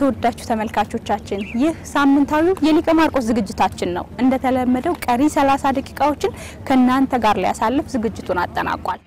የተወዳችሁ ተመልካቾቻችን ይህ ሳምንታዊው የሊቀ ማርቆስ ዝግጅታችን ነው። እንደተለመደው ቀሪ 30 ደቂቃዎችን ከእናንተ ጋር ሊያሳልፍ ዝግጅቱን አጠናቋል።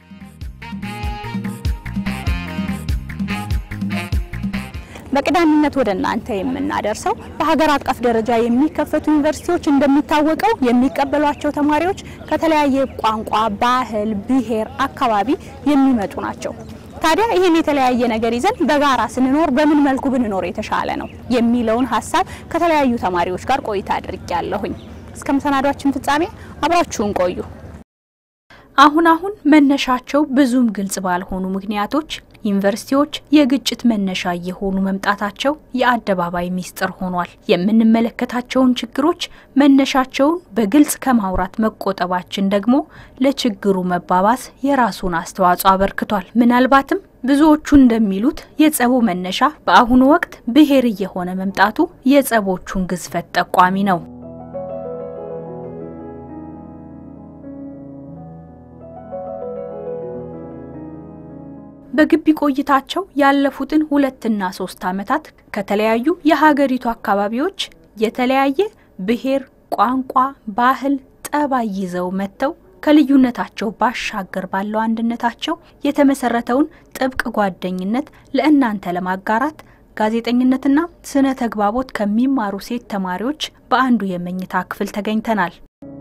በቀዳሚነት ወደ እናንተ የምናደርሰው በሀገር አቀፍ ደረጃ የሚከፈቱ ዩኒቨርሲቲዎች እንደሚታወቀው የሚቀበሏቸው ተማሪዎች ከተለያየ ቋንቋ፣ ባህል፣ ብሔር፣ አካባቢ የሚመጡ ናቸው። ታዲያ ይህን የተለያየ ነገር ይዘን በጋራ ስንኖር በምን መልኩ ብንኖር የተሻለ ነው የሚለውን ሀሳብ ከተለያዩ ተማሪዎች ጋር ቆይታ አድርጌያለሁኝ። እስከ መሰናዷችን ፍጻሜ አብራችሁን ቆዩ። አሁን አሁን መነሻቸው ብዙም ግልጽ ባልሆኑ ምክንያቶች ዩኒቨርሲቲዎች የግጭት መነሻ እየሆኑ መምጣታቸው የአደባባይ ሚስጥር ሆኗል። የምንመለከታቸውን ችግሮች መነሻቸውን በግልጽ ከማውራት መቆጠባችን ደግሞ ለችግሩ መባባስ የራሱን አስተዋጽኦ አበርክቷል። ምናልባትም ብዙዎቹ እንደሚሉት የጸቡ መነሻ በአሁኑ ወቅት ብሔር እየሆነ መምጣቱ የጸቦቹን ግዝፈት ጠቋሚ ነው። በግቢ ቆይታቸው ያለፉትን ሁለትና ሶስት ዓመታት ከተለያዩ የሀገሪቱ አካባቢዎች የተለያየ ብሔር፣ ቋንቋ፣ ባህል፣ ጠባይ ይዘው መጥተው ከልዩነታቸው ባሻገር ባለው አንድነታቸው የተመሰረተውን ጥብቅ ጓደኝነት ለእናንተ ለማጋራት ጋዜጠኝነትና ስነ ተግባቦት ከሚማሩ ሴት ተማሪዎች በአንዱ የመኝታ ክፍል ተገኝተናል።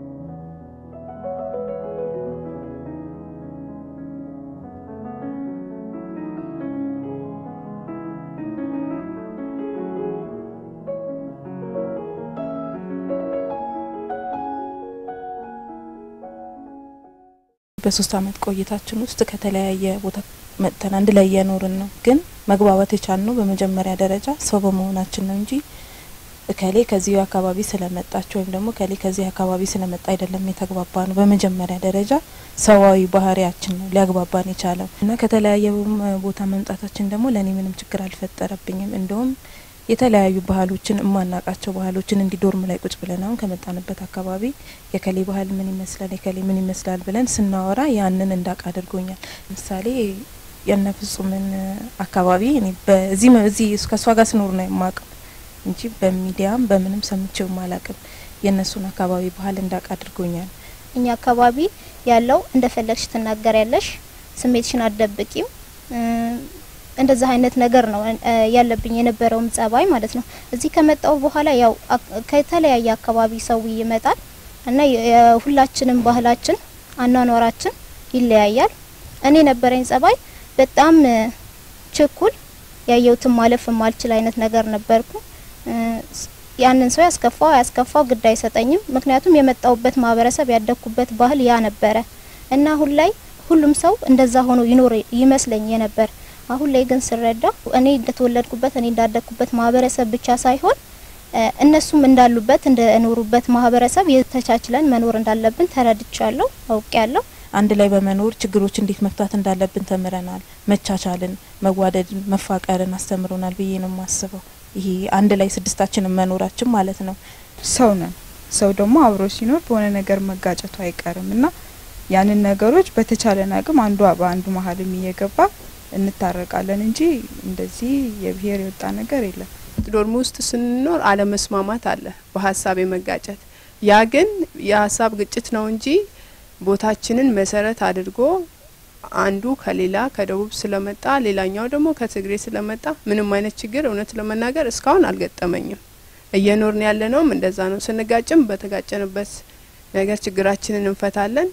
በሶስት አመት ቆይታችን ውስጥ ከተለያየ ቦታ መጥተን አንድ ላይ እየኖርን ነው። ግን መግባባት የቻልነው በመጀመሪያ ደረጃ ሰው በመሆናችን ነው እንጂ እከሌ ከዚህ አካባቢ ስለመጣች ወይም ደግሞ እከሌ ከዚህ አካባቢ ስለመጣ አይደለም የተግባባ ነው። በመጀመሪያ ደረጃ ሰዋዊ ባህሪያችን ነው ሊያግባባን የቻለው እና ከተለያየ ቦታ መምጣታችን ደግሞ ለእኔ ምንም ችግር አልፈጠረብኝም። እንደውም የተለያዩ ባህሎችን የማናቃቸው ባህሎችን እንዲ ዶርም ላይ ቁጭ ብለን አሁን ከመጣንበት አካባቢ የከሌ ባህል ምን ይመስላል የከሌ ምን ይመስላል ብለን ስናወራ ያንን እንዳቅ አድርጎኛል። ምሳሌ የነ ፍጹምን አካባቢ እኔ በዚህ እዚህ ከእሷ ጋር ስኖር ነው የማውቀው እንጂ በሚዲያም በምንም ሰምቼውም አላቅም። የእነሱን አካባቢ ባህል እንዳቅ አድርጎኛል። እኛ አካባቢ ያለው እንደፈለግሽ ትናገር ያለሽ ስሜትሽን አትደብቂም እንደዚህ አይነት ነገር ነው ያለብኝ የነበረውም ጸባይ ማለት ነው። እዚህ ከመጣው በኋላ ያው ከተለያየ አካባቢ ሰው ይመጣል እና የሁላችንም ባህላችን አኗኗራችን ይለያያል። እኔ ነበረኝ ጸባይ በጣም ችኩል ያየሁትን ማለፍ የማልችል አይነት ነገር ነበርኩ። ያንን ሰው ያስከፋው ያስከፋው ግድ አይሰጠኝም። ምክንያቱም የመጣውበት ማህበረሰብ ያደግኩበት ባህል ያ ነበረ እና አሁን ላይ ሁሉም ሰው እንደዛ ሆኖ ይኖር ይመስለኝ የነበር አሁን ላይ ግን ስረዳ እኔ እንደተወለድኩበት እኔ እንዳደግኩበት ማህበረሰብ ብቻ ሳይሆን እነሱም እንዳሉበት እንደኖሩበት ማህበረሰብ የተቻችለን መኖር እንዳለብን ተረድቻለሁ፣ አውቄያለሁ። አንድ ላይ በመኖር ችግሮች እንዴት መፍታት እንዳለብን ተምረናል። መቻቻልን፣ መዋደድን፣ መፋቀርን አስተምሮናል ብዬ ነው የማስበው። ይሄ አንድ ላይ ስድስታችንን መኖራችን ማለት ነው። ሰው ነን። ሰው ደግሞ አብሮ ሲኖር በሆነ ነገር መጋጨቱ አይቀርም እና ያንን ነገሮች በተቻለን አቅም አንዱ በአንዱ መሀልም እየገባ እንታረቃለን እንጂ እንደዚህ የብሔር የወጣ ነገር የለም። ዶርም ውስጥ ስንኖር አለመስማማት አለ፣ በሀሳብ የመጋጨት ያ ግን የሀሳብ ግጭት ነው እንጂ ቦታችንን መሰረት አድርጎ አንዱ ከሌላ ከደቡብ ስለመጣ ሌላኛው ደግሞ ከትግሬ ስለመጣ ምንም አይነት ችግር እውነት ለመናገር እስካሁን አልገጠመኝም። እየኖርን ያለነውም እንደዛ ነው። ስንጋጭም በተጋጨንበት ነገር ችግራችንን እንፈታለን።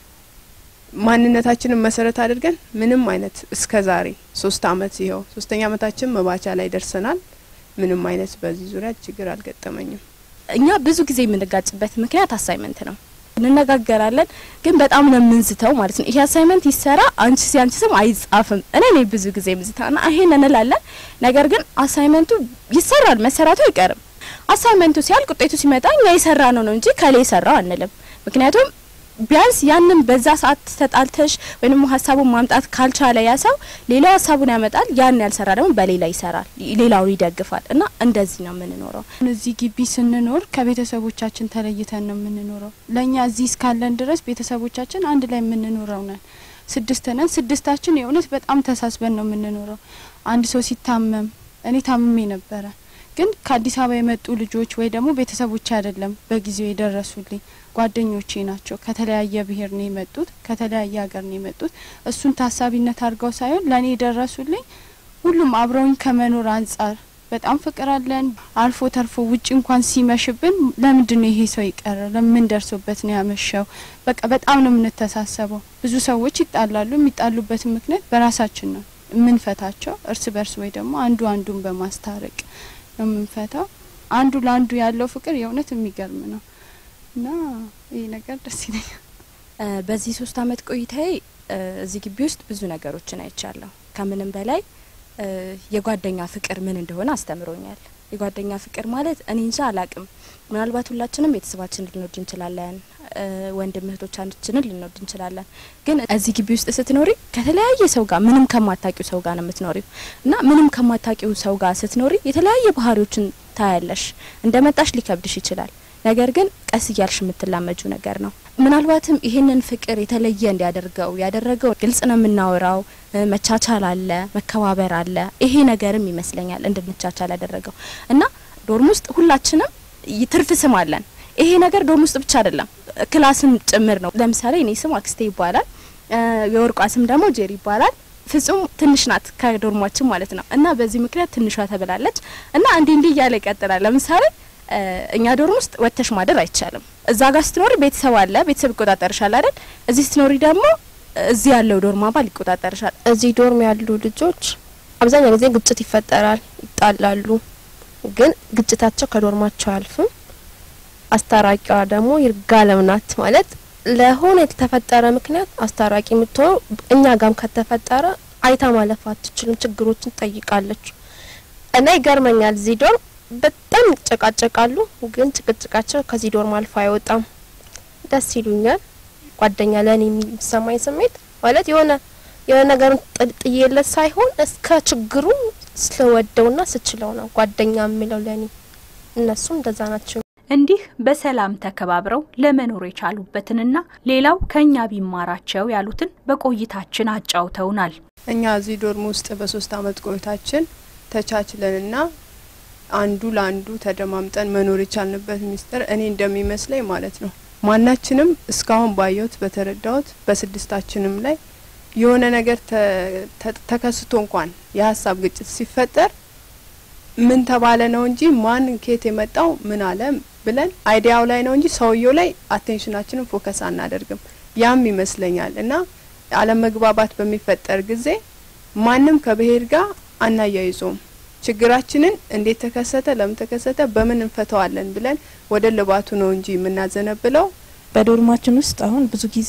ማንነታችንን መሰረት አድርገን ምንም አይነት እስከ ዛሬ ሶስት አመት ይኸው ሶስተኛ አመታችን መባቻ ላይ ደርሰናል። ምንም አይነት በዚህ ዙሪያ ችግር አልገጠመኝም። እኛ ብዙ ጊዜ የምንጋጭበት ምክንያት አሳይመንት ነው። እንነጋገራለን ግን በጣም ነው የምንዝተው ማለት ነው። ይሄ አሳይመንት ይሰራ አንቺ ሲያንቺ ስም አይጻፍም። እኔ ነኝ ብዙ ጊዜ ምዝታና ይሄን እንላለን። ነገር ግን አሳይመንቱ ይሰራል፣ መሰራቱ አይቀርም። አሳይመንቱ ሲያልቅ ውጤቱ ሲመጣ እኛ የሰራ ነው ነው እንጂ ከሌ የሰራው አንልም። ምክንያቱም ቢያንስ ያንን በዛ ሰዓት ተጣልተሽ ወይም ሀሳቡን ማምጣት ካልቻለ ያ ሰው ሌላው ሀሳቡን ያመጣል። ያን ያልሰራ ደግሞ በሌላ ይሰራል፣ ሌላውን ይደግፋል። እና እንደዚህ ነው የምንኖረው። እዚህ ግቢ ስንኖር ከቤተሰቦቻችን ተለይተን ነው የምንኖረው። ለእኛ እዚህ እስካለን ድረስ ቤተሰቦቻችን አንድ ላይ የምንኖረው ነን። ስድስት ነን። ስድስታችን የእውነት በጣም ተሳስበን ነው የምንኖረው። አንድ ሰው ሲታመም እኔ ታምሜ ነበረ ግን ከአዲስ አበባ የመጡ ልጆች ወይ ደግሞ ቤተሰቦች አይደለም በጊዜው የደረሱልኝ ጓደኞቼ ናቸው። ከተለያየ ብሔር ነው የመጡት፣ ከተለያየ ሀገር ነው የመጡት። እሱን ታሳቢነት አድርገው ሳይሆን ለእኔ የደረሱልኝ ሁሉም አብረውኝ ከመኖር አንጻር በጣም ፍቅር አለን። አልፎ ተርፎ ውጭ እንኳን ሲመሽብን ለምንድን ነው ይሄ ሰው የቀረ ለምን ደርሶበት ነው ያመሸው? በቃ በጣም ነው የምንተሳሰበው። ብዙ ሰዎች ይጣላሉ። የሚጣሉበትን ምክንያት በራሳችን ነው የምንፈታቸው፣ እርስ በርስ ወይ ደግሞ አንዱ አንዱን በማስታረቅ ነው የምንፈታው። አንዱ ለአንዱ ያለው ፍቅር የእውነት የሚገርም ነው እና ይህ ነገር ደስ ይለኛል። በዚህ ሶስት አመት ቆይታዬ እዚህ ግቢ ውስጥ ብዙ ነገሮችን አይቻለሁ። ከምንም በላይ የጓደኛ ፍቅር ምን እንደሆነ አስተምሮኛል። የጓደኛ ፍቅር ማለት እኔ እንጃ አላቅም። ምናልባት ሁላችንም ቤተሰባችንን ልንወድ እንችላለን፣ ወንድም እህቶቻችንን ልንወድ እንችላለን። ግን እዚህ ግቢ ውስጥ ስትኖሪ ከተለያየ ሰው ጋር ምንም ከማታቂው ሰው ጋር ነው የምትኖሪው እና ምንም ከማታቂው ሰው ጋር ስትኖሪ የተለያየ ባህሪዎችን ታያለሽ። እንደ መጣሽ ሊከብድሽ ይችላል። ነገር ግን ቀስ እያልሽ የምትላመጁ ነገር ነው። ምናልባትም ይሄንን ፍቅር የተለየ እንዲያደርገው ያደረገው ግልጽ ነው የምናወራው፣ መቻቻል አለ፣ መከባበር አለ። ይሄ ነገርም ይመስለኛል እንድንቻቻል ያደረገው እና ዶርም ውስጥ ሁላችንም ትርፍ ስም አለን። ይሄ ነገር ዶርም ውስጥ ብቻ አይደለም ክላስም ጭምር ነው። ለምሳሌ እኔ ስም አክስቴ ይባላል፣ የወርቋ ስም ደግሞ ጄሪ ይባላል። ፍጹም ትንሽ ናት ከዶርሟችን ማለት ነው እና በዚህ ምክንያት ትንሿ ተብላለች እና እንዲህ እንዲህ እያለ ይቀጥላል። ለምሳሌ እኛ ዶርም ውስጥ ወጥተሽ ማደር አይቻልም። እዛ ጋር ስትኖሪ ቤተሰብ አለ፣ ቤተሰብ ይቆጣጠርሻል አይደል? እዚህ ስትኖሪ ደግሞ እዚህ ያለው ዶርም አባል ይቆጣጠርሻል። እዚህ ዶርም ያሉ ልጆች አብዛኛው ጊዜ ግጭት ይፈጠራል፣ ይጣላሉ። ግን ግጭታቸው ከዶርማቸው አያልፍም። አስታራቂዋ ደግሞ ይርጋለም ናት ማለት ለሆነ የተፈጠረ ምክንያት አስታራቂ የምትሆነው እኛ ጋም ከተፈጠረ አይታ ማለፍ አትችልም። ችግሮችን ትጠይቃለች እና ይገርመኛል እዚህ ዶርም በጣም ይጨቃጨቃሉ፣ ግን ጭቅጭቃቸው ከዚህ ዶርም አልፎ አይወጣም። ደስ ይሉኛል። ጓደኛ ለእኔ የሚሰማኝ ስሜት ማለት የሆነ የሆነ ነገር ጥዬለት ሳይሆን እስከ ችግሩ ስለወደውና ስችለው ነው ጓደኛ የሚለው ለእኔ። እነሱም እንደዛ ናቸው። እንዲህ በሰላም ተከባብረው ለመኖር የቻሉበትንና ሌላው ከኛ ቢማራቸው ያሉትን በቆይታችን አጫውተውናል። እኛ እዚህ ዶርም ውስጥ በሶስት አመት ቆይታችን ተቻችለንና አንዱ ለአንዱ ተደማምጠን መኖር የቻልንበት ሚስጥር እኔ እንደሚመስለኝ ማለት ነው ማናችንም እስካሁን ባየሁት በተረዳሁት በስድስታችንም ላይ የሆነ ነገር ተከስቶ እንኳን የሀሳብ ግጭት ሲፈጠር ምን ተባለ ነው እንጂ ማን ኬት የመጣው ምን አለ ብለን አይዲያው ላይ ነው እንጂ ሰውየው ላይ አቴንሽናችንን ፎከስ አናደርግም። ያም ይመስለኛል እና አለመግባባት በሚፈጠር ጊዜ ማንም ከብሄር ጋር አናያይዞም። ችግራችንን እንዴት ተከሰተ፣ ለምን ተከሰተ፣ በምን እንፈተዋለን ብለን ወደ ልባቱ ነው እንጂ የምናዘነብለው። በዶርማችን ውስጥ አሁን ብዙ ጊዜ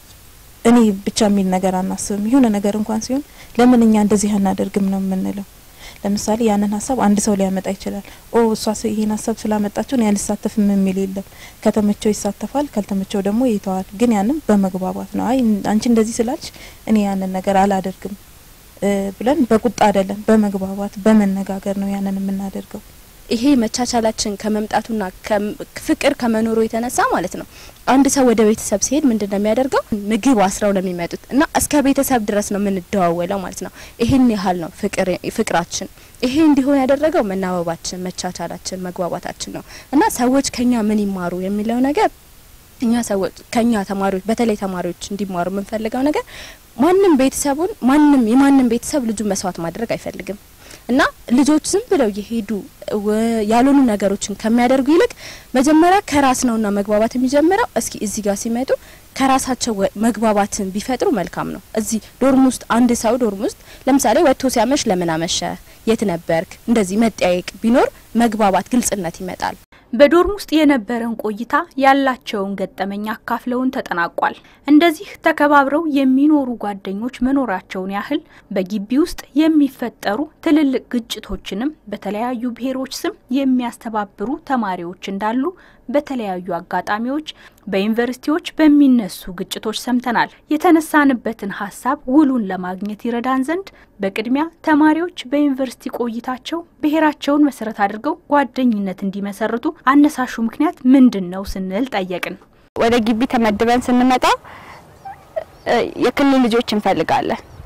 እኔ ብቻ የሚል ነገር አናስብም። የሆነ ነገር እንኳን ሲሆን ለምን እኛ እንደዚህ አናደርግም ነው የምንለው። ለምሳሌ ያንን ሀሳብ አንድ ሰው ሊያመጣ ይችላል። ኦ እሷ ይሄን ሀሳብ ስላመጣቸው እኔ አልሳተፍም የሚል የለም። ከተመቸው ይሳተፋል፣ ካልተመቸው ደግሞ ይተዋል። ግን ያንም በመግባባት ነው። አይ አንቺ እንደዚህ ስላልሽ እኔ ያንን ነገር አላደርግም ብለን በቁጣ አይደለም፣ በመግባባት በመነጋገር ነው ያንን የምናደርገው። ይሄ መቻቻላችን ከመምጣቱና ፍቅር ከመኖሩ የተነሳ ማለት ነው አንድ ሰው ወደ ቤተሰብ ሲሄድ ምንድን ነው የሚያደርገው? ምግብ አስረው ነው የሚመጡት እና እስከ ቤተሰብ ድረስ ነው የምንደዋወለው ማለት ነው። ይሄን ያህል ነው ፍቅራችን። ይሄ እንዲሆን ያደረገው መናበባችን፣ መቻቻላችን፣ መግባባታችን ነው እና ሰዎች ከኛ ምን ይማሩ የሚለው ነገር እኛ ሰዎች ከኛ ተማሪዎች በተለይ ተማሪዎች እንዲማሩ የምንፈልገው ነገር ማንም ቤተሰቡን ማንም የማንም ቤተሰብ ልጁን መስዋዕት ማድረግ አይፈልግም እና ልጆች ዝም ብለው የሄዱ ያልሆኑ ነገሮችን ከሚያደርጉ ይልቅ መጀመሪያ ከራስ ነውና መግባባት የሚጀምረው። እስኪ እዚህ ጋር ሲመጡ ከራሳቸው መግባባትን ቢፈጥሩ መልካም ነው። እዚህ ዶርም ውስጥ አንድ ሰው ዶርም ውስጥ ለምሳሌ ወጥቶ ሲያመሽ ለምን አመሸ፣ የት ነበርክ፣ እንደዚህ መጠያየቅ ቢኖር መግባባት፣ ግልጽነት ይመጣል። በዶርም ውስጥ የነበረን ቆይታ ያላቸውን ገጠመኝ አካፍለውን ተጠናቋል። እንደዚህ ተከባብረው የሚኖሩ ጓደኞች መኖራቸውን ያህል በግቢ ውስጥ የሚፈጠሩ ትልልቅ ግጭቶችንም በተለያዩ ብሔሮች ስም የሚያስተባብሩ ተማሪዎች እንዳሉ በተለያዩ አጋጣሚዎች በዩኒቨርሲቲዎች በሚነሱ ግጭቶች ሰምተናል። የተነሳንበትን ሀሳብ ውሉን ለማግኘት ይረዳን ዘንድ በቅድሚያ ተማሪዎች በዩኒቨርሲቲ ቆይታቸው ብሔራቸውን መሰረት አድርገው ጓደኝነት እንዲመሰርቱ አነሳሹ ምክንያት ምንድን ነው ስንል ጠየቅን። ወደ ግቢ ተመድበን ስንመጣ የክልል ልጆች እንፈልጋለን።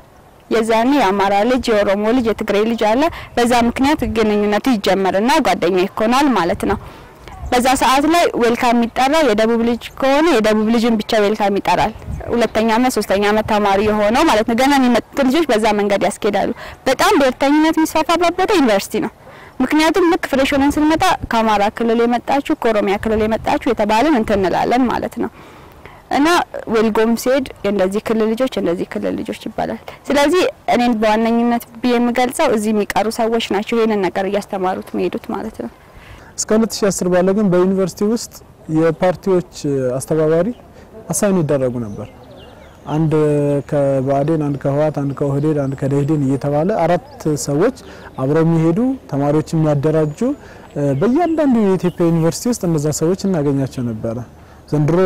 የዛኔ የአማራ ልጅ፣ የኦሮሞ ልጅ፣ የትግሬ ልጅ አለ። በዛ ምክንያት ግንኙነቱ ይጀመርና ጓደኛ ይኮናል ማለት ነው። በዛ ሰዓት ላይ ዌልካም የሚጠራው የደቡብ ልጅ ከሆነ የደቡብ ልጅን ብቻ ዌልካም ይጠራል። ሁለተኛ አመት ሶስተኛ አመት ተማሪ የሆነው ማለት ነው። ገና የሚመጡት ልጆች በዛ መንገድ ያስኬዳሉ። በጣም ብሔርተኝነት የሚስፋፋበት ቦታ ዩኒቨርሲቲ ነው። ምክንያቱም ልክ ፍሬሽ ሆነን ስንመጣ ከአማራ ክልል የመጣችሁ ከኦሮሚያ ክልል የመጣችሁ የተባለን እንትን እንላለን ማለት ነው። እና ዌልጎም ሲሄድ የእንደዚህ ክልል ልጆች እንደዚህ ክልል ልጆች ይባላል። ስለዚህ እኔን በዋነኝነት ብዬ የምገልጸው እዚህ የሚቀሩ ሰዎች ናቸው ይህንን ነገር እያስተማሩት የሚሄዱት ማለት ነው። እስከ 2010 ባለ ግን በዩኒቨርሲቲ ውስጥ የፓርቲዎች አስተባባሪ አሳይን ይደረጉ ነበር። አንድ ከባዕዴን፣ አንድ ከህወሓት፣ አንድ ከኦህዴድ፣ አንድ ከደኢህዴን እየተባለ አራት ሰዎች አብረው የሚሄዱ ተማሪዎች የሚያደራጁ በእያንዳንዱ የኢትዮጵያ ዩኒቨርሲቲ ውስጥ እነዛ ሰዎች እናገኛቸው ነበረ። ዘንድሮ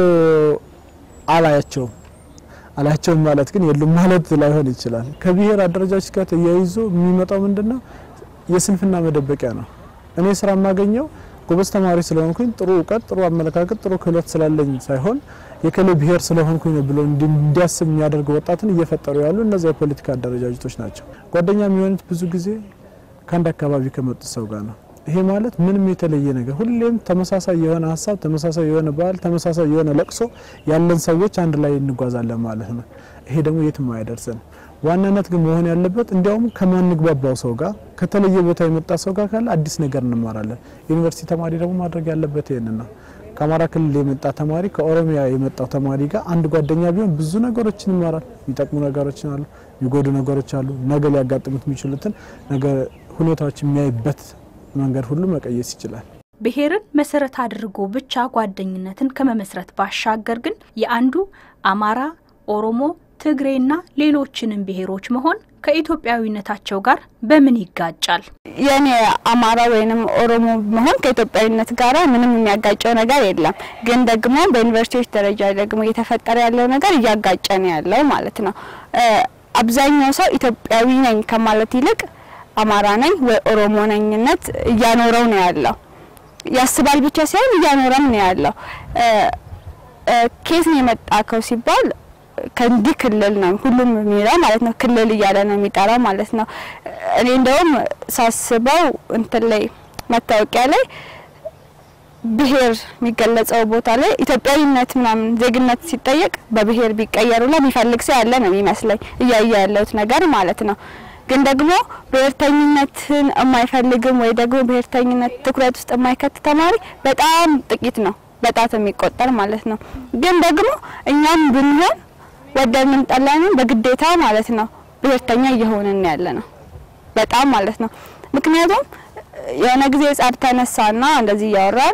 አላያቸውም። አላያቸውም ማለት ግን የሉም ማለት ላይሆን ይችላል። ከብሔር አደረጃጀት ጋር ተያይዞ የሚመጣው ምንድነው? የስንፍና መደበቂያ ነው። እኔ ስራ የማገኘው ጎበዝ ተማሪ ስለሆንኩኝ ጥሩ እውቀት፣ ጥሩ አመለካከት፣ ጥሩ ክህሎት ስላለኝ ሳይሆን የከሌ ብሔር ስለሆንኩኝ ነው ብሎ እንዲያስብ የሚያደርግ ወጣትን እየፈጠሩ ያሉ እነዚያ የፖለቲካ አደረጃጀቶች ናቸው። ጓደኛ የሚሆኑት ብዙ ጊዜ ከአንድ አካባቢ ከመጡት ሰው ጋር ነው። ይሄ ማለት ምንም የተለየ ነገር ሁሌም ተመሳሳይ የሆነ ሀሳብ፣ ተመሳሳይ የሆነ ባህል፣ ተመሳሳይ የሆነ ለቅሶ ያለን ሰዎች አንድ ላይ እንጓዛለን ማለት ነው። ይሄ ደግሞ የትም አያደርሰን። ዋናነት ግን መሆን ያለበት እንዲያውም ከማንግባባው ሰው ጋር ከተለየ ቦታ የመጣ ሰው ጋር ካለ አዲስ ነገር እንማራለን። ዩኒቨርሲቲ ተማሪ ደግሞ ማድረግ ያለበት ይህንን ነው። ከአማራ ክልል የመጣ ተማሪ ከኦሮሚያ የመጣው ተማሪ ጋር አንድ ጓደኛ ቢሆን ብዙ ነገሮችን ይማራል። የሚጠቅሙ ነገሮችን አሉ፣ የሚጎዱ ነገሮች አሉ። ነገ ሊያጋጥሙት የሚችሉትን ነገር ሁኔታዎች የሚያይበት መንገድ ሁሉ መቀየስ ይችላል። ብሔርን መሰረት አድርጎ ብቻ ጓደኝነትን ከመመስረት ባሻገር ግን የአንዱ አማራ፣ ኦሮሞ፣ ትግሬና ሌሎችንም ብሔሮች መሆን ከኢትዮጵያዊነታቸው ጋር በምን ይጋጫል? የኔ አማራ ወይንም ኦሮሞ መሆን ከኢትዮጵያዊነት ጋር ምንም የሚያጋጨው ነገር የለም። ግን ደግሞ በዩኒቨርሲቲዎች ደረጃ ደግሞ እየተፈጠረ ያለው ነገር እያጋጨ ነው ያለው ማለት ነው። አብዛኛው ሰው ኢትዮጵያዊ ነኝ ከማለት ይልቅ አማራ ነኝ ወይ ኦሮሞ ነኝነት እያኖረው ነው ያለው። ያስባል ብቻ ሳይሆን እያኖረም ነው ያለው። ኬት ነው የመጣከው ሲባል ከእንዲህ ክልል ነው ሁሉም የሚለው ማለት ነው። ክልል እያለ ነው የሚጠራው ማለት ነው። እኔ እንደውም ሳስበው እንትን ላይ መታወቂያ ላይ ብሔር የሚገለጸው ቦታ ላይ ኢትዮጵያዊነት ምናምን ዜግነት ሲጠየቅ በብሔር ቢቀየሩላ የሚፈልግ ሰው ያለ ነው የሚመስለኝ እያየ ያለሁት ነገር ማለት ነው። ግን ደግሞ ብሔርተኝነትን የማይፈልግም ወይ ደግሞ ብሔርተኝነት ትኩረት ውስጥ የማይከት ተማሪ በጣም ጥቂት ነው፣ በጣት የሚቆጠር ማለት ነው። ግን ደግሞ እኛም ብንሆን ወደድንም ጠላንም በግዴታ ማለት ነው ብሔርተኛ እየሆንን ያለ ነው በጣም ማለት ነው። ምክንያቱም የሆነ ጊዜ ጸብ ተነሳና እንደዚህ እያወራን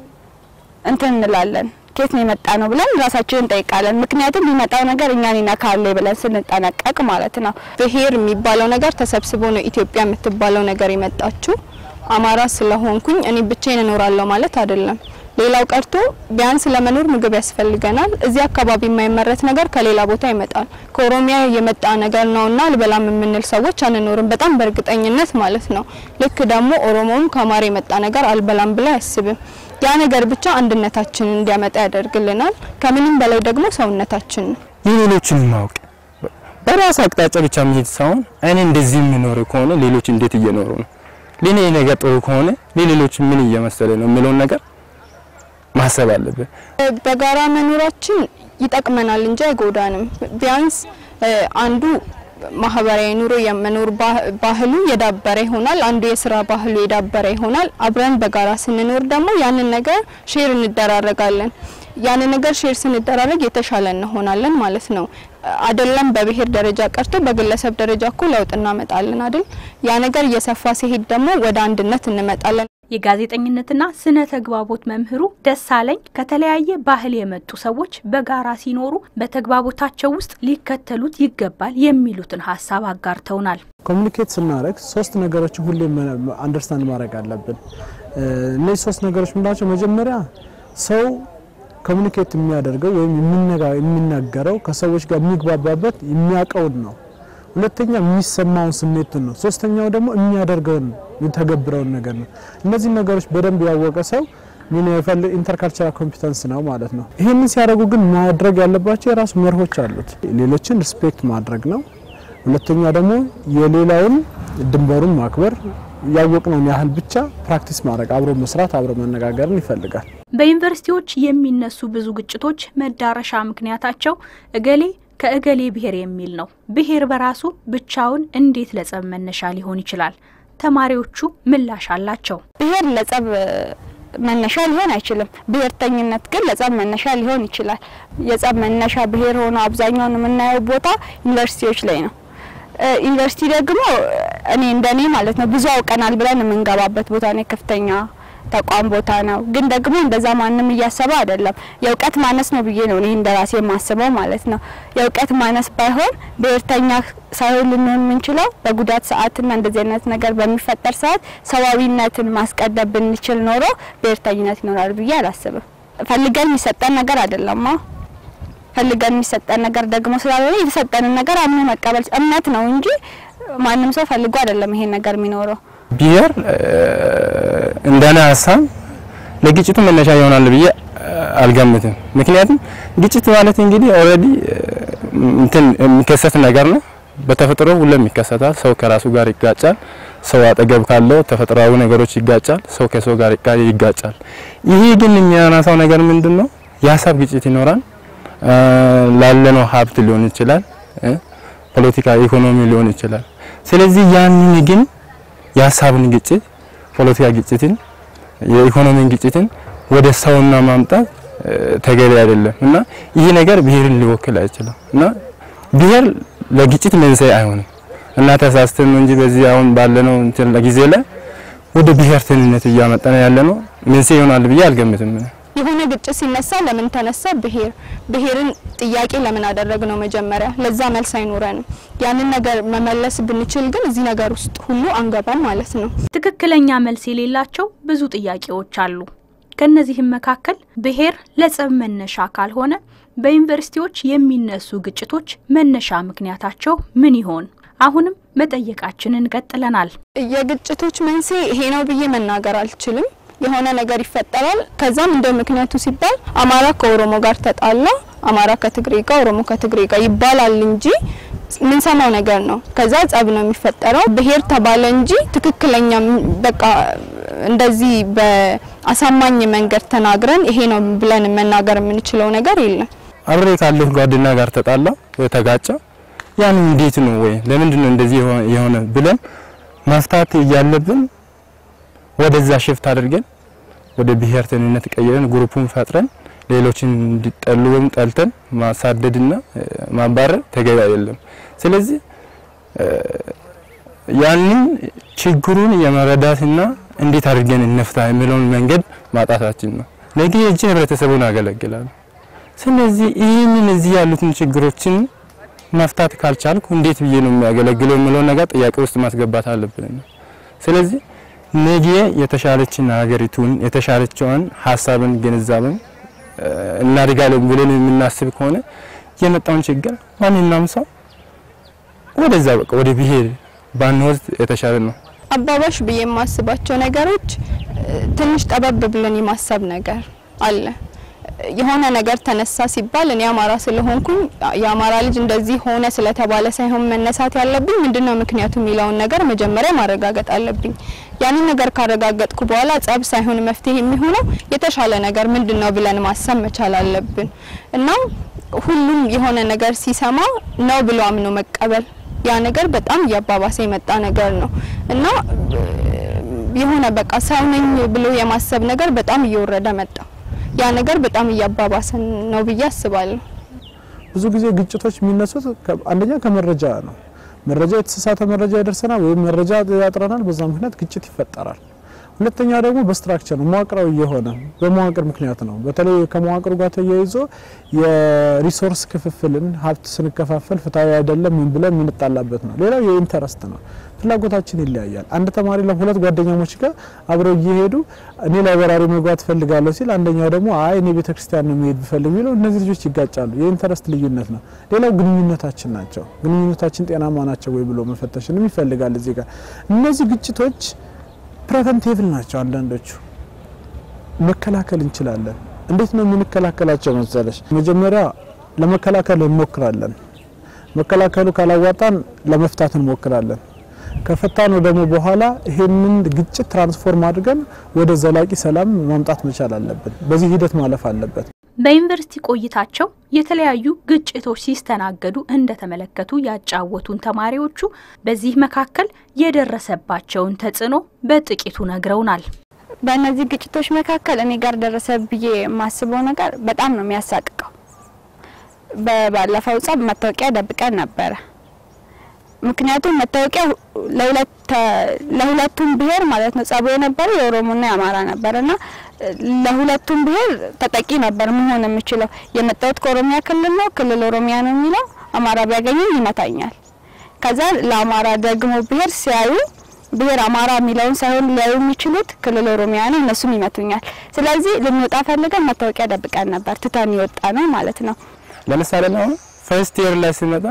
እንትን እንላለን ኬት ነው የመጣ ነው ብለን ራሳችንን እንጠይቃለን። ምክንያቱም የሚመጣው ነገር እኛን ይነካል ብለን ስንጠነቀቅ ማለት ነው። ብሔር የሚባለው ነገር ተሰብስቦ ነው ኢትዮጵያ የምትባለው ነገር የመጣችው። አማራ ስለሆንኩኝ እኔ ብቻዬን እኖራለሁ ማለት አይደለም። ሌላው ቀርቶ ቢያንስ ለመኖር ምግብ ያስፈልገናል። እዚህ አካባቢ የማይመረት ነገር ከሌላ ቦታ ይመጣል። ከኦሮሚያ የመጣ ነገር ነውና አልበላም የምንል ሰዎች አንኖርም፣ በጣም በእርግጠኝነት ማለት ነው። ልክ ደግሞ ኦሮሞም ከአማራ የመጣ ነገር አልበላም ብላ አያስብም። ያ ነገር ብቻ አንድነታችንን እንዲያመጣ ያደርግልናል። ከምንም በላይ ደግሞ ሰውነታችን ነው። የሌሎችን ማወቅ በራስ አቅጣጫ ብቻ መሄድ ሳይሆን እኔ እንደዚህ የሚኖር ከሆነ ሌሎች እንዴት እየኖሩ ነው፣ ለኔ ነገር ጥሩ ከሆነ ለሌሎች ምን እየመሰለ ነው የሚለውን ነገር ማሰብ አለብን። በጋራ መኖራችን ይጠቅመናል እንጂ አይጎዳንም። ቢያንስ አንዱ ማህበራዊ ኑሮ የመኖር ባህሉ የዳበረ ይሆናል። አንዱ የስራ ባህሉ የዳበረ ይሆናል። አብረን በጋራ ስንኖር ደግሞ ያንን ነገር ሼር እንደራረጋለን። ያንን ነገር ሼር ስንደራረግ የተሻለ እንሆናለን ማለት ነው። አይደለም በብሔር ደረጃ ቀርቶ በግለሰብ ደረጃ እኮ ለውጥ እናመጣለን አይደል? ያ ነገር እየሰፋ ሲሄድ ደግሞ ወደ አንድነት እንመጣለን። የጋዜጠኝነትና ስነ ተግባቦት መምህሩ ደሳለኝ ከተለያየ ባህል የመጡ ሰዎች በጋራ ሲኖሩ በተግባቦታቸው ውስጥ ሊከተሉት ይገባል የሚሉትን ሀሳብ አጋርተውናል። ኮሚኒኬት ስናደርግ ሶስት ነገሮችን ሁሌም አንደርስታንድ ማድረግ አለብን። እነዚህ ሶስት ነገሮች ምንድናቸው? መጀመሪያ ሰው ኮሚኒኬት የሚያደርገው ወይም የሚናገረው ከሰዎች ጋር የሚግባባበት የሚያውቀውን ነው። ሁለተኛ የሚሰማውን ስሜቱን ነው። ሶስተኛው ደግሞ የሚያደርገውን የሚተገብረውን ነገር ነው። እነዚህ ነገሮች በደንብ ያወቀ ሰው ምን ይፈልግ ኢንተርካልቸራል ኮምፒተንስ ነው ማለት ነው። ይህንን ሲያደርጉ ግን ማድረግ ያለባቸው የራሱ መርሆች አሉት። ሌሎችን ሪስፔክት ማድረግ ነው። ሁለተኛ ደግሞ የሌላውን ድንበሩን ማክበር ያወቅነውን ያህል ብቻ ፕራክቲስ ማድረግ፣ አብሮ መስራት፣ አብሮ መነጋገርን ይፈልጋል። በዩኒቨርሲቲዎች የሚነሱ ብዙ ግጭቶች መዳረሻ ምክንያታቸው እገሌ ከእገሌ ብሔር የሚል ነው። ብሔር በራሱ ብቻውን እንዴት ለጸብ መነሻ ሊሆን ይችላል? ተማሪዎቹ ምላሽ አላቸው። ብሔር ለጸብ መነሻ ሊሆን አይችልም። ብሔርተኝነት ግን ለጸብ መነሻ ሊሆን ይችላል። የጸብ መነሻ ብሔር ሆኖ አብዛኛውን የምናየው ቦታ ዩኒቨርሲቲዎች ላይ ነው። ዩኒቨርሲቲ ደግሞ እኔ እንደኔ ማለት ነው ብዙ አውቀናል ብለን የምንገባበት ቦታ ነው። ከፍተኛ ተቋም ቦታ ነው። ግን ደግሞ እንደዛ ማንም እያሰበ አይደለም። የእውቀት ማነስ ነው ብዬ ነው እኔ እንደራሴ የማስበው ማለት ነው። የእውቀት ማነስ ባይሆን ብሔርተኛ ሳይሆን ልንሆን የምንችለው በጉዳት ሰዓትና እንደዚህ አይነት ነገር በሚፈጠር ሰዓት ሰዋዊነትን ማስቀደም ብንችል ኖሮ ብሔርተኝነት ይኖራል ብዬ አላስብም። ፈልገን የሚሰጠን ነገር አይደለም። ፈልገን የሚሰጠን ነገር ደግሞ ስላልሆነ የተሰጠንን ነገር አምኖ መቀበል እምነት ነው እንጂ ማንም ሰው ፈልጎ አይደለም ይሄን ነገር የሚኖረው። ብሔር እንደኔ ሀሳብ ለግጭቱ መነሻ ይሆናል ብዬ አልገምትም። ምክንያቱም ግጭት ማለት እንግዲህ ኦልሬዲ እንትን የሚከሰት ነገር ነው። በተፈጥሮ ሁሉም ይከሰታል። ሰው ከራሱ ጋር ይጋጫል። ሰው አጠገብ ካለው ተፈጥሯዊ ነገሮች ይጋጫል። ሰው ከሰው ጋር ይጋጫል። ይሄ ግን የሚያነሳው ነገር ምንድን ነው? የሀሳብ ግጭት ይኖራል። ላለነው ሀብት ሊሆን ይችላል፣ ፖለቲካ፣ ኢኮኖሚ ሊሆን ይችላል። ስለዚህ ያንን ግን የሀሳብን ግጭት፣ ፖለቲካ ግጭትን፣ የኢኮኖሚን ግጭትን ወደ ሰውና ማምጣት ተገቢ አይደለም እና ይህ ነገር ብሔርን ሊወክል አይችልም እና ብሔር ለግጭት መንስኤ አይሆንም እና ተሳስተን ነው እንጂ በዚህ አሁን ባለነው እንትን ጊዜ ላይ ወደ ብሔርተኝነት እያመጣን ያለ ነው መንስኤ ይሆናል ብዬ አልገምትም። የሆነ ግጭት ሲነሳ ለምን ተነሳ? ብሔር ብሔርን ጥያቄ ለምን አደረግ ነው መጀመሪያ። ለዛ መልስ አይኖረንም። ያንን ነገር መመለስ ብንችል ግን እዚህ ነገር ውስጥ ሁሉ አንገባም ማለት ነው። ትክክለኛ መልስ የሌላቸው ብዙ ጥያቄዎች አሉ። ከነዚህም መካከል ብሔር ለጸብ መነሻ ካልሆነ በዩኒቨርሲቲዎች የሚነሱ ግጭቶች መነሻ ምክንያታቸው ምን ይሆን? አሁንም መጠየቃችንን ቀጥለናል። የግጭቶች መንስኤ ይሄ ነው ብዬ መናገር አልችልም። የሆነ ነገር ይፈጠራል። ከዛም እንደ ምክንያቱ ሲባል አማራ ከኦሮሞ ጋር ተጣላ፣ አማራ ከትግሬ ጋር፣ ኦሮሞ ከትግሬ ጋር ይባላል እንጂ ምንሰማው ነገር ነው። ከዛ ጸብ ነው የሚፈጠረው። ብሔር ተባለ እንጂ ትክክለኛ በቃ እንደዚህ በአሳማኝ መንገድ ተናግረን ይሄ ነው ብለን መናገር የምንችለው ነገር የለም። አብሬ ካለሁ ጓደኛ ጋር ተጣላ ወይ ተጋጨ፣ ያን እንዴት ነው ወይ ለምንድን ነው እንደዚህ የሆነ ብለን መፍታት እያለብን ወደዛ ሽፍት አድርገን ወደ ብሔርተኝነት ቀይረን ግሩፑን ፈጥረን ሌሎችን እንዲጠሉ ወይም ጠልተን ማሳደድና ማባረር ተገቢ አይደለም። ስለዚህ ያንን ችግሩን የመረዳትና እንዴት አድርገን እንፍታ የሚለውን መንገድ ማጣታችን ነው። ነገ እጅ ህብረተሰቡን ያገለግላል። ስለዚህ ይህንን እዚህ ያሉትን ችግሮችን መፍታት ካልቻልኩ እንዴት ብዬ ነው የሚያገለግለው የሚለውን ነገር ጥያቄ ውስጥ ማስገባት አለብን። ስለዚህ ነገ የተሻለችን ሀገሪቱን የተሻለችውን ሀሳብን ግንዛቤን እናድጋለን ብለን የምናስብ ከሆነ የመጣውን ችግር ማንኛውም ሰው ወደዛ በቃ ወደ ብሔር ባንወስድ የተሻለ ነው። አባባሽ ብዬ የማስባቸው ነገሮች ትንሽ ጠበብ ብለን የማሰብ ነገር አለ። የሆነ ነገር ተነሳ ሲባል እኔ አማራ ስለሆንኩኝ የአማራ ልጅ እንደዚህ ሆነ ስለተባለ ሳይሆን መነሳት ያለብኝ ምንድነው ምክንያቱ የሚለውን ነገር መጀመሪያ ማረጋገጥ አለብኝ። ያንን ነገር ካረጋገጥኩ በኋላ ጸብ ሳይሆን መፍትሄ የሚሆነው የተሻለ ነገር ምንድነው ብለን ማሰብ መቻል አለብን እና ሁሉም የሆነ ነገር ሲሰማ ነው ብሎ አምኖ መቀበል ያ ነገር በጣም እያባባሰ የመጣ ነገር ነው እና የሆነ በቃ ሰው ነኝ ብሎ የማሰብ ነገር በጣም እየወረደ መጣ። ያ ነገር በጣም እያባባሰን ነው ብዬ አስባለሁ። ብዙ ጊዜ ግጭቶች የሚነሱት አንደኛ ከመረጃ ነው። መረጃ የተሳሳተ መረጃ ይደርሰናል ወይም መረጃ ያጥረናል። በዛ ምክንያት ግጭት ይፈጠራል። ሁለተኛ ደግሞ በስትራክቸር ነው፣ መዋቅራዊ የሆነ በመዋቅር ምክንያት ነው። በተለይ ከመዋቅሩ ጋር ተያይዞ የሪሶርስ ክፍፍልን ሀብት ስንከፋፈል ፍትሐዊ አይደለም ምን ብለን የምንጣላበት ነው። ሌላው የኢንተረስት ነው። ፍላጎታችን ይለያያል። አንድ ተማሪ ለሁለት ጓደኛሞች ጋር አብረው እየሄዱ እኔ ላይብራሪ መግባት ፈልጋለሁ ሲል አንደኛው ደግሞ አይ እኔ ቤተክርስቲያን ነው መሄድ ብፈልግ የሚለው እነዚህ ልጆች ይጋጫሉ። የኢንተረስት ልዩነት ነው። ሌላው ግንኙነታችን ናቸው። ግንኙነታችን ጤናማ ናቸው ወይ ብሎ መፈተሽንም ይፈልጋል። እዚህ ጋር እነዚህ ግጭቶች ፕሬቨንቲቭል ናቸው። አንዳንዶቹ መከላከል እንችላለን። እንዴት ነው የምንከላከላቸው መሰለሽ? መጀመሪያ ለመከላከል እንሞክራለን። መከላከሉ ካላዋጣን ለመፍታት እንሞክራለን። ከፈታነው ደግሞ በኋላ ይሄንን ግጭት ትራንስፎርም አድርገን ወደ ዘላቂ ሰላም ማምጣት መቻል አለብን። በዚህ ሂደት ማለፍ አለበት። በዩኒቨርሲቲ ቆይታቸው የተለያዩ ግጭቶች ሲስተናገዱ እንደተመለከቱ ያጫወቱን ተማሪዎቹ በዚህ መካከል የደረሰባቸውን ተጽዕኖ በጥቂቱ ነግረውናል። በእነዚህ ግጭቶች መካከል እኔ ጋር ደረሰ ብዬ የማስበው ነገር በጣም ነው የሚያሳቅቀው። በባለፈው ጸብ መታወቂያ ደብቀን ነበረ። ምክንያቱም መታወቂያ ለሁለቱም ብሔር ማለት ነው ጸቡ የነበረው የኦሮሞና የአማራ ነበር እና ለሁለቱም ብሔር ተጠቂ ነበር መሆን የምችለው። የመጣሁት ከኦሮሚያ ክልል ነው፣ ክልል ኦሮሚያ ነው የሚለው አማራ ቢያገኘኝ ይመታኛል። ከዛ ለአማራ ደግሞ ብሔር ሲያዩ ብሔር አማራ የሚለውን ሳይሆን ሊያዩ የሚችሉት ክልል ኦሮሚያ ነው፣ እነሱም ይመቱኛል። ስለዚህ ልንወጣ ፈልገን መታወቂያ ደብቀን ነበር ትተን የወጣ ነው ማለት ነው። ለምሳሌ ነው ፈርስት ኢየር ላይ ሲመጣ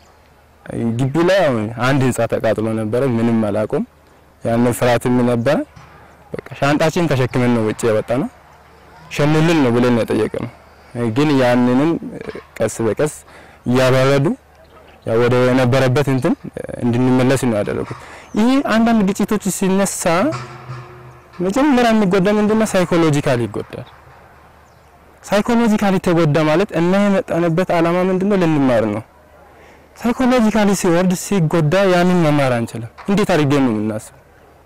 ግቢ ላይ አንድ ህንጻ ተቃጥሎ ነበረ። ምንም አላውቅም። ያንን ፍርሃትም ነበረ። በቃ ሻንጣችን ተሸክመን ነው ውጭ የወጣ ነው። ሸኑልን ነው ብለን የጠየቀ ነው። ግን ያንንም ቀስ በቀስ እያበረዱ ያው ወደ ነበረበት እንትን እንድንመለስ ነው ያደረጉት። ይህ አንዳንድ ግጭቶች ሲነሳ መጀመሪያ የሚጎዳ ምንድነው? ሳይኮሎጂካሊ ይጎዳል። ሳይኮሎጂካሊ ተጎዳ ማለት እና የመጣንበት አላማ ምንድነው? ልንማር ነው። ሳይኮሎጂካሊ ሲወርድ ሲጎዳ ያንን መማር አንችልም። እንዴት አድርገን ነው የምናስበው?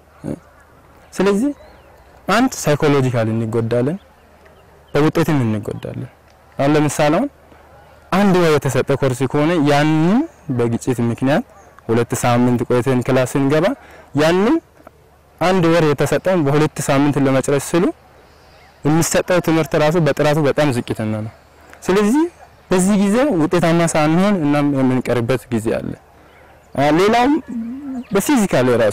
ስለዚህ አንድ ሳይኮሎጂካሊ እንጎዳለን፣ በውጤትም እንጎዳለን። አሁን ለምሳሌ አሁን አንድ ወር የተሰጠ ኮርስ ከሆነ ያንን በግጭት ምክንያት ሁለት ሳምንት ቆይተን ክላስ ስንገባ ያንን አንድ ወር የተሰጠውን በሁለት ሳምንት ለመጨረስ ስሉ የሚሰጠው ትምህርት ራሱ በጥራቱ በጣም ዝቅተኛ ነው። ስለዚህ በዚህ ጊዜ ውጤታማ ሳንሆን እናም የምንቀርበት ጊዜ አለ። ሌላውም በፊዚካል ራሱ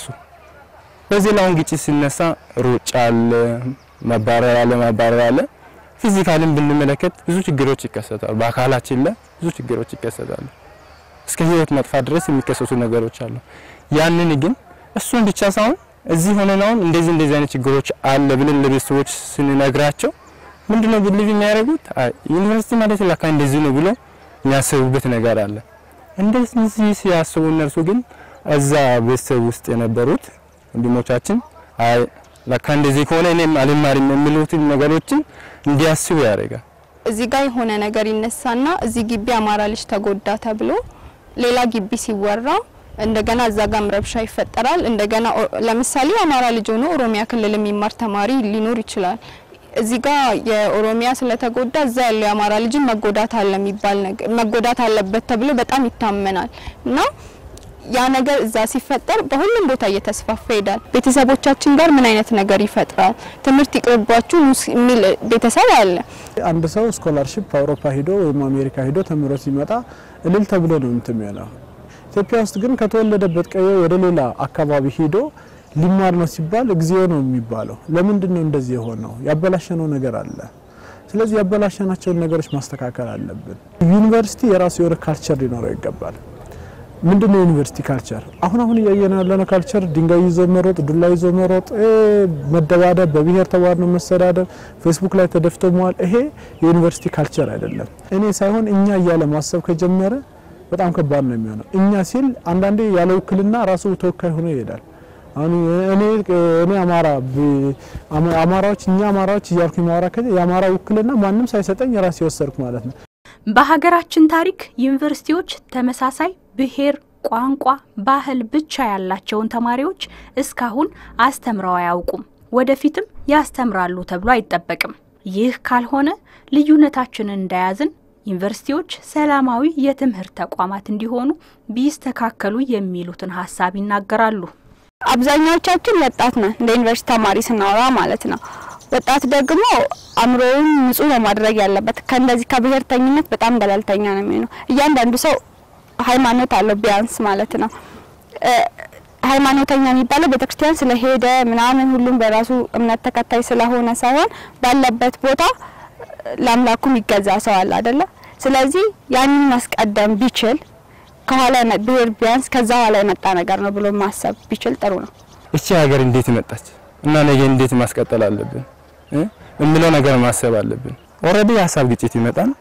በዚህ ላውን ግጭት ሲነሳ ሩጫ አለ፣ መባረር አለ፣ ማባረር አለ። ፊዚካልን ብንመለከት ብዙ ችግሮች ይከሰታሉ። በአካላችን ላይ ብዙ ችግሮች ይከሰታሉ። እስከ ህይወት መጥፋት ድረስ የሚከሰቱ ነገሮች አሉ። ያንን ግን እሱን ብቻ ሳይሆን እዚህ ሆነን አሁን እንደዚህ እንደዚህ አይነት ችግሮች አለ ብለን ለቤተሰቦች ስንነግራቸው ምንድነው ብልቭ የሚያደርጉት ዩኒቨርሲቲ ማለት ለካ እንደዚህ ነው ብሎ የሚያስቡበት ነገር አለ። እንደዚህ ሲያስቡ እነርሱ ግን እዛ ቤተሰብ ውስጥ የነበሩት ወንድሞቻችን አይ ለካ እንደዚህ ከሆነ እኔም አልማርም የሚሉትን ነገሮችን እንዲያስቡ ያደርጋል። እዚህ ጋር የሆነ ነገር ይነሳና እዚህ ግቢ አማራ ልጅ ተጎዳ ተብሎ ሌላ ግቢ ሲወራ እንደገና እዛ ጋም ረብሻ ይፈጠራል። እንደገና ለምሳሌ አማራ ልጅ ሆኖ ኦሮሚያ ክልል የሚማር ተማሪ ሊኖር ይችላል። እዚህ ጋር የኦሮሚያ ስለተጎዳ እዛ ያለው የአማራ ልጅን መጎዳት አለ የሚባል ነገር መጎዳት አለበት ተብሎ በጣም ይታመናል እና ያ ነገር እዛ ሲፈጠር በሁሉም ቦታ እየተስፋፋ ይሄዳል። ቤተሰቦቻችን ጋር ምን አይነት ነገር ይፈጥራል? ትምህርት ይቅርባችሁ የሚል ቤተሰብ አለ። አንድ ሰው ስኮላርሺፕ አውሮፓ ሂዶ ወይም አሜሪካ ሂዶ ተምሮ ሲመጣ እልል ተብሎ ነው እንትን የሚሆነው። ኢትዮጵያ ውስጥ ግን ከተወለደበት ቀየ ወደ ሌላ አካባቢ ሂዶ ሊማር ነው ሲባል እግዚኦ ነው የሚባለው። ለምንድን ነው እንደዚህ የሆነው? ያበላሸነው ነገር አለ። ስለዚህ ያበላሸናቸውን ነገሮች ማስተካከል አለብን። ዩኒቨርሲቲ የራሱ የሆነ ካልቸር ሊኖረው ይገባል። ምንድን ነው ዩኒቨርሲቲ ካልቸር? አሁን አሁን እያየን ያለነው ካልቸር ድንጋይ ይዞ መሮጥ፣ ዱላ ይዞ መሮጥ፣ መደባደብ፣ በብሔር ተባድኖ መሰዳደብ፣ ፌስቡክ ላይ ተደፍቶ መዋል፣ ይሄ የዩኒቨርሲቲ ካልቸር አይደለም። እኔ ሳይሆን እኛ እያለ ማሰብ ከጀመረ በጣም ከባድ ነው የሚሆነው። እኛ ሲል አንዳንዴ ያለ ውክልና ራሱ ተወካይ ሆኖ ይሄዳል። አሁን እኔ እኔ አማራ አማራዎች እኛ አማራዎች እያልኩኝ ማውራ ከዚህ የአማራ ውክልና ማንም ሳይሰጠኝ ራሴ ወሰድኩ ማለት ነው። በሀገራችን ታሪክ ዩኒቨርሲቲዎች ተመሳሳይ ብሔር፣ ቋንቋ፣ ባህል ብቻ ያላቸውን ተማሪዎች እስካሁን አስተምረው አያውቁም። ወደፊትም ያስተምራሉ ተብሎ አይጠበቅም። ይህ ካልሆነ ልዩነታችንን እንደያዝን ዩኒቨርሲቲዎች ሰላማዊ የትምህርት ተቋማት እንዲሆኑ ቢስተካከሉ የሚሉትን ሀሳብ ይናገራሉ። አብዛኛዎቻችን ወጣት ነን፣ እንደ ዩኒቨርሲቲ ተማሪ ስናወራ ማለት ነው። ወጣት ደግሞ አእምሮውን ንጹህ ነው ማድረግ ያለበት። ከእንደዚህ ከብሔርተኝነት በጣም ገለልተኛ ነው የሚሆነው። እያንዳንዱ ሰው ሃይማኖት አለው ቢያንስ ማለት ነው። ሃይማኖተኛ የሚባለው ቤተክርስቲያን ስለሄደ ምናምን ሁሉም በራሱ እምነት ተከታይ ስለሆነ ሳይሆን ባለበት ቦታ ለአምላኩ የሚገዛ ሰው አለ አይደለ? ስለዚህ ያንን ማስቀደም ቢችል ከኋላ ብሔር ቢያንስ ከዛ ኋላ የመጣ ነገር ነው ብሎ ማሰብ ቢችል ጥሩ ነው። እቺ ሀገር እንዴት መጣች እና ነገ እንዴት ማስቀጠል አለብን የሚለው ነገር ማሰብ አለብን። ኦልሬዲ የሀሳብ ግጭት ይመጣል።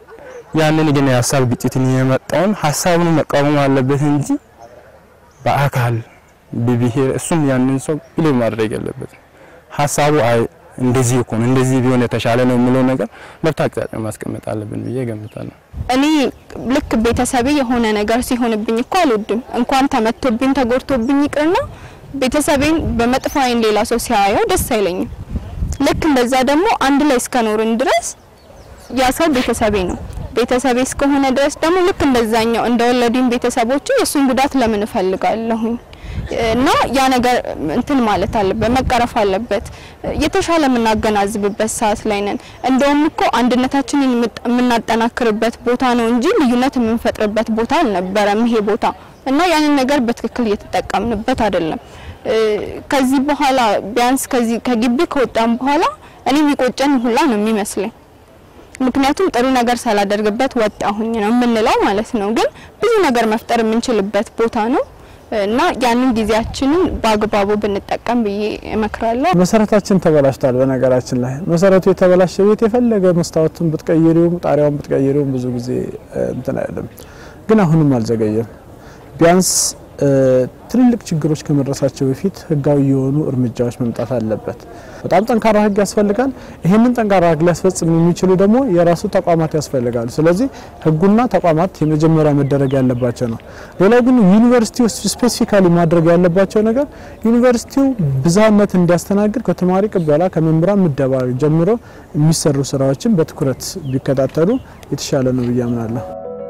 ያንን ግን የሀሳብ ግጭትን የመጣውን ሀሳቡን መቃወም አለበት እንጂ በአካል በብሔር እሱም ያንን ሰው ብሌ ማድረግ የለበትም። ሀሳቡ አይ እንደዚህ እኮ ነው እንደዚህ ቢሆን የተሻለ ነው የሚለው ነገር በአቅጣጫ ማስቀመጥ አለብን ብዬ ገምታለሁ። እኔ ልክ ቤተሰቤ የሆነ ነገር ሲሆንብኝ እኮ አልወድም። እንኳን ተመቶብኝ ተጎድቶብኝ ይቅርና ቤተሰቤን በመጥፎ ዓይን ሌላ ሰው ሲያየው ደስ አይለኝም። ልክ እንደዛ ደግሞ አንድ ላይ እስከኖርን ድረስ ያ ሰው ቤተሰቤ ነው። ቤተሰቤ እስከሆነ ድረስ ደግሞ ልክ እንደዛኛው እንደወለዱኝ ቤተሰቦች የእሱን ጉዳት ለምን እፈልጋለሁኝ? እና ያ ነገር እንትን ማለት አለበት፣ መቀረፍ አለበት። የተሻለ የምናገናዝብበት ሰዓት ላይ ነን። እንደውም እኮ አንድነታችንን የምናጠናክርበት ቦታ ነው እንጂ ልዩነት የምንፈጥርበት ቦታ አልነበረም ይሄ ቦታ እና ያንን ነገር በትክክል እየተጠቀምንበት አይደለም። ከዚህ በኋላ ቢያንስ ከዚህ ከግቢ ከወጣን በኋላ እኔ የሚቆጨን ሁላ ነው የሚመስለኝ። ምክንያቱም ጥሩ ነገር ሳላደርግበት ወጣሁኝ ነው የምንለው ማለት ነው። ግን ብዙ ነገር መፍጠር የምንችልበት ቦታ ነው እና ያንን ጊዜያችንን በአግባቡ ብንጠቀም ብዬ እመክራለሁ። መሰረታችን ተበላሽቷል። በነገራችን ላይ መሰረቱ የተበላሸ ቤት የፈለገ መስታወቱን ብትቀይሪውም ጣሪያውን ብትቀይሪውም ብዙ ጊዜ እንትን አይደለም። ግን አሁንም አልዘገየም። ቢያንስ ትልልቅ ችግሮች ከመድረሳቸው በፊት ህጋዊ የሆኑ እርምጃዎች መምጣት አለበት። በጣም ጠንካራ ህግ ያስፈልጋል። ይህንን ጠንካራ ህግ ሊያስፈጽም የሚችሉ ደግሞ የራሱ ተቋማት ያስፈልጋሉ። ስለዚህ ህጉና ተቋማት የመጀመሪያ መደረግ ያለባቸው ነው። ሌላው ግን ዩኒቨርሲቲ ውስጥ ስፔሲፊካሊ ማድረግ ያለባቸው ነገር ዩኒቨርሲቲው ብዝሃነት እንዲያስተናግድ ከተማሪ ቅበላ፣ ከመምህራን ምደባ ጀምሮ የሚሰሩ ስራዎችን በትኩረት ቢከታተሉ የተሻለ ነው ብዬ አምናለሁ።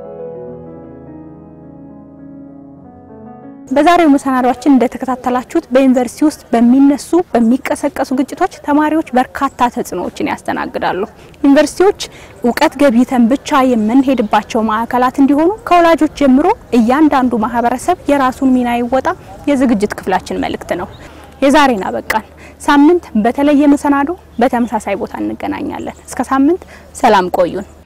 በዛሬው መሰናዷችን እንደተከታተላችሁት በዩኒቨርሲቲ ውስጥ በሚነሱ በሚቀሰቀሱ ግጭቶች ተማሪዎች በርካታ ተጽዕኖዎችን ያስተናግዳሉ። ዩኒቨርሲቲዎች እውቀት ገብይተን ብቻ የምንሄድባቸው ማዕከላት እንዲሆኑ ከወላጆች ጀምሮ እያንዳንዱ ማህበረሰብ የራሱን ሚና ይወጣ የዝግጅት ክፍላችን መልእክት ነው። የዛሬን አበቃን። ሳምንት በተለየ መሰናዶ በተመሳሳይ ቦታ እንገናኛለን። እስከ ሳምንት ሰላም ቆዩን።